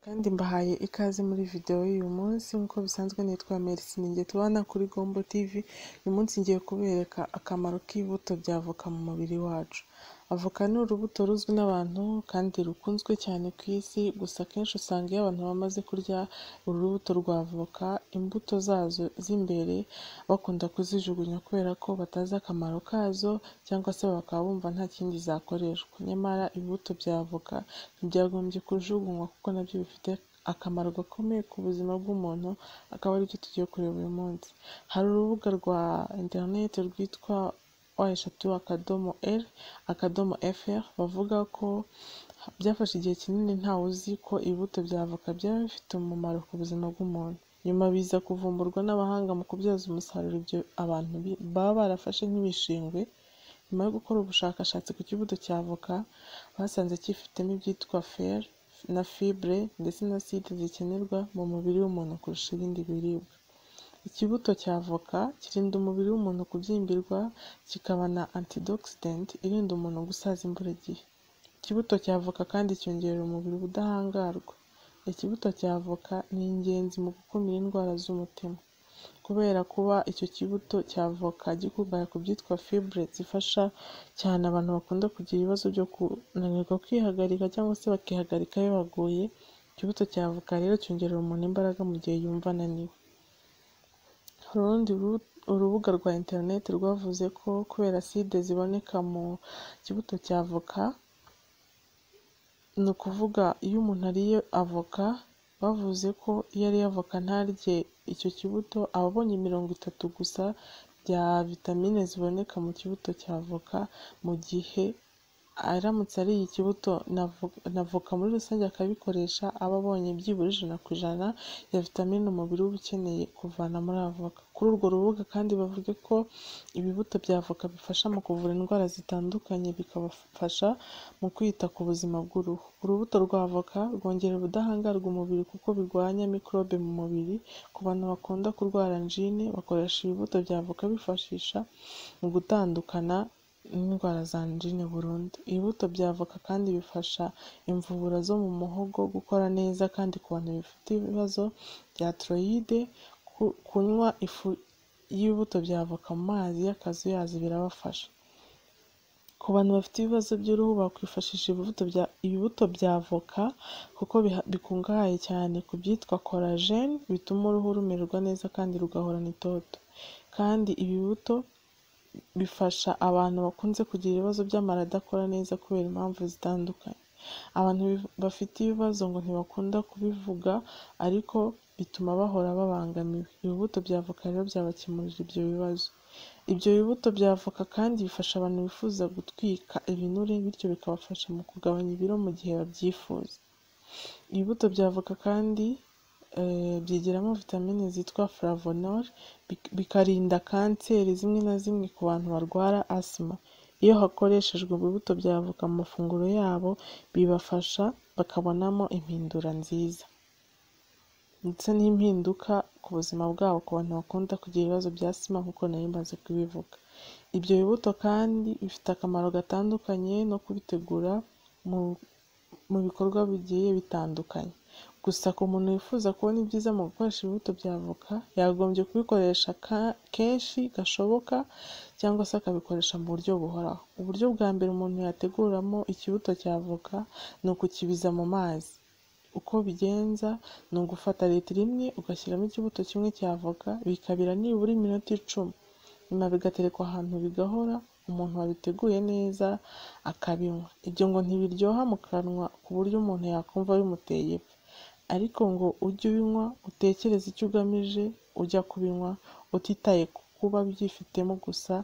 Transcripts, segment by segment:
kandi mbahaye ikaze muri video y'uyu munsi nk'uko bisanzwe nitwa Merci ninjye tubana kuri Gombo TV uyu munsi ngiye kubereka akamaro k'ibuto by'avoka mu mubiri wacu avoka ni urubuto ruzwi n'abantu kandi rukunzwe cyane ku isi gusa akenshi usanga iyo abantu bamaze kurya uru rubuto rwa avoka imbuto zazo z'imbere bakunda kuzijugunya kubera ko batazi akamaro kazo cyangwa se bakaba bumva nta kindi zakoreshwa nyamara ibibuto bya avoka ntibyagombye kujugunywa kuko nabyo bifite akamaro gakomeye ku buzima bw'umuntu akaba aribyo tugiye kureba uyu munsi hari urubuga rwa interineti rwitwa eshatu akadomo r akadomo fr bavuga ko byafashe igihe kinini ntawe uzi ko ibibuto bya avoka byaba bifite umumaro ku buzima bw'umuntu nyuma biza kuvumburwa n'abahanga mu kubyaza umusaruro ibyo abantu bi- baba barafashe nk'ibishingwe nyuma yo gukora ubushakashatsi ku kibuto cya avoka basanze cyifitemo ibyitwa fer na fibre ndetse na side zikenerwa mu mubiri w'umuntu kurusha ibindi biribwa ikibuto cya avoka kirinda umubiri w'umuntu kubyimbirwa kikaba na antioxidant irinda umuntu gusaza imburagihe ikibuto cya avoka kandi cyongerera umubiri ubudahangarwa ikibuto cya avoka ni ingenzi mu gukumira indwara z'umutima kubera kuba icyo kibuto cya avoka gikungahaye ku byitwa fibre zifasha cyane abantu bakunda kugira ibibazo byo kunanirwa kwihagarika cyangwa se bakihagarika iyo baguye ikibuto cya avoka rero cyongerera umuntu imbaraga mu gihe yumva ananiwe hari urundi ru- urubuga rwa interineti rwavuze ko kubera side ziboneka mu kibuto cya avoka ni ukuvuga iyo umuntu ariye avoka bavuze ko iyo ariye avoka ntarye icyo kibuto aba abonye mirongo itatu gusa bya vitamine ziboneka mu kibuto cya avoka mu gihe aramutse ariye ikibuto na vo- na avoka muri rusange akabikoresha aba abonye byibura ijana ku ijana ya vitamine umubiri uba ukeneye kuvana muri avoka kuri urwo rubuga kandi bavuga ko ibibuto bya avoka bifasha mu kuvura indwara zitandukanye bikabafasha mu kwita ku buzima bw'uruhu urubuto rwa avoka rwongerera ubudahangarwa umubiri kuko birwanya mikorobe mu mubiri ku bantu bakunda kurwara anjine bakoresha ibibuto bya avoka bifashisha mu gutandukana n'indwara za anjine burundu ibibuto bya avoka kandi bifasha imvubura zo mu muhogo gukora neza kandi ku bantu bafite ibibazo bya tiroyide ku- kunywa ifu y'ibibuto bya avoka mu mazi y'akazuyazi birabafasha ku bantu bafite ibibazo by'uruhu bakwifashisha ibibuto bya ibibuto bya avoka kuko biha- bikungahaye cyane ku byitwa korajene bituma uruhu rumererwa neza kandi rugahorana itoto kandi ibi bibuto bifasha abantu bakunze kugira ibibazo by'amara adakora neza kubera impamvu zitandukanye abantu bif- bafite ibibazo ngo ntibakunda kubivuga ariko bituma bahora babangamiwe ibibuto bya avoka rero byabakemurira ibyo bibazo ibyo bibuto bya avoka kandi bifasha abantu bifuza gutwika ibinure bityo bikabafasha mu kugabanya ibiro mu gihe babyifuza ibibuto bya avoka kandi eh, byigiramo vitamine zitwa flavonol bik- bikarinda kanseri zimwe na zimwe ku bantu barwara asima iyo hakoreshejwe ibibuto bya avoka mu mafunguro yabo bibafasha bakabonamo impindura nziza ndetse n'impinduka ku buzima bwabo ku bantu bakunda kugira ibibazo bya sima nk'uko nari maze kubivuga ibyo bibuto kandi bifite akamaro gatandukanye no kubitegura mu mu bikorwa bigiye bitandukanye gusa ku muntu wifuza kubona ibyiza mu gukoresha ibibuto bya avoka yagombye kubikoresha ka- kenshi gashoboka cyangwa se akabikoresha mu buryo buhoraho uburyo bwa mbere umuntu yateguramo ikibuto cya avoka ni ukukibiza mu mazi uko bigenza ni ugufata litiro imwe ugashyiramo ikibuto kimwe cya avoka bikabira nibura iminota icumi nyuma bigaterekwa ahantu bigahora umuntu wabiteguye neza akabinywa ibyo ngo ntibiryoha mu kanwa ku buryo umuntu yakumva bimuteye ipfa ariko ngo ujye ubinywa utekereze icyo ugamije ujya kubinywa utitaye ku kuba byifitemo gusa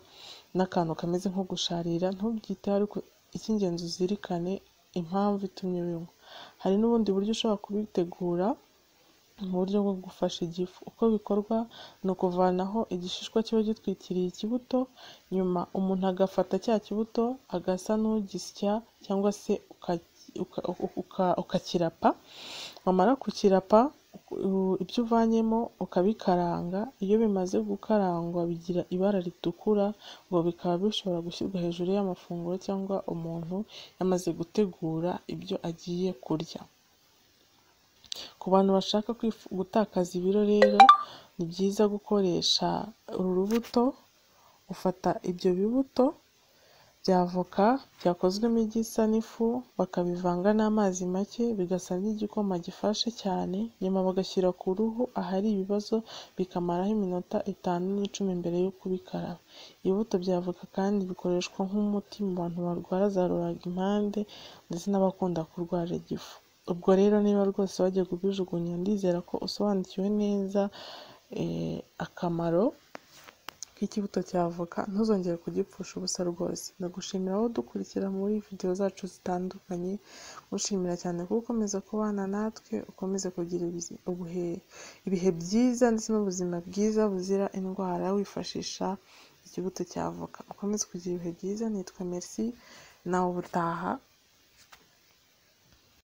n'akantu kameze nko gusharira ntubyiteho ariko icy'ingenzi uzirikane impamvu itumye ubinywa hari n'ubundi buryo ushobora kubitegura mu buryo bwo gufasha igifu uko bikorwa ni ukuvanaho igishishwa kiba gitwikiriye ikibuto nyuma umuntu agafata cya kibuto agasa n'ugisya cyangwa se uka- uka- uka- ukakirapa wamara kukirapa u- ibyo uvanyemo ukabikaranga iyo bimaze gukarangwa bigira ibara ritukura ngo bikaba bishobora gushyirwa hejuru y'amafunguro cyangwa umuntu yamaze gutegura ibyo agiye kurya Ku bantu bashaka kwifu- gutakaza ibiro rero ni byiza gukoresha uru rubuto, ufata ibyo bibuto bya voka byakozwemo igisa n'ifu, bakabivanga n'amazi make bigasa n'igikoma gifashe cyane, nyuma bagashyira ku ruhu ahari ibibazo bikamaraho iminota itanu n'icumi mbere yo kubikaraba. Ibibuto bya voka kandi bikoreshwa nk'umuti mu bantu barwara za rubagimpande ndetse n'abakunda kurwara igifu. Ubwo rero niba rwose wagiye kubijugunya ndizera ko usobanukiwe neza eh, akamaro k'ikibuto cya avoka ntuzongere kugipfusha ubusa rwose. Ndagushimira wowe udukurikira muri videwo zacu zitandukanye, ngushimira cyane ko ukomeza kubana natwe, ukomeze kugira ibizi- ubuhe- ibihe byiza ndetse n'ubuzima bwiza buzira indwara wifashisha ikibuto cya avoka. Ukomeze kugira ibihe byiza, nitwa Mercy, nawe ubutaha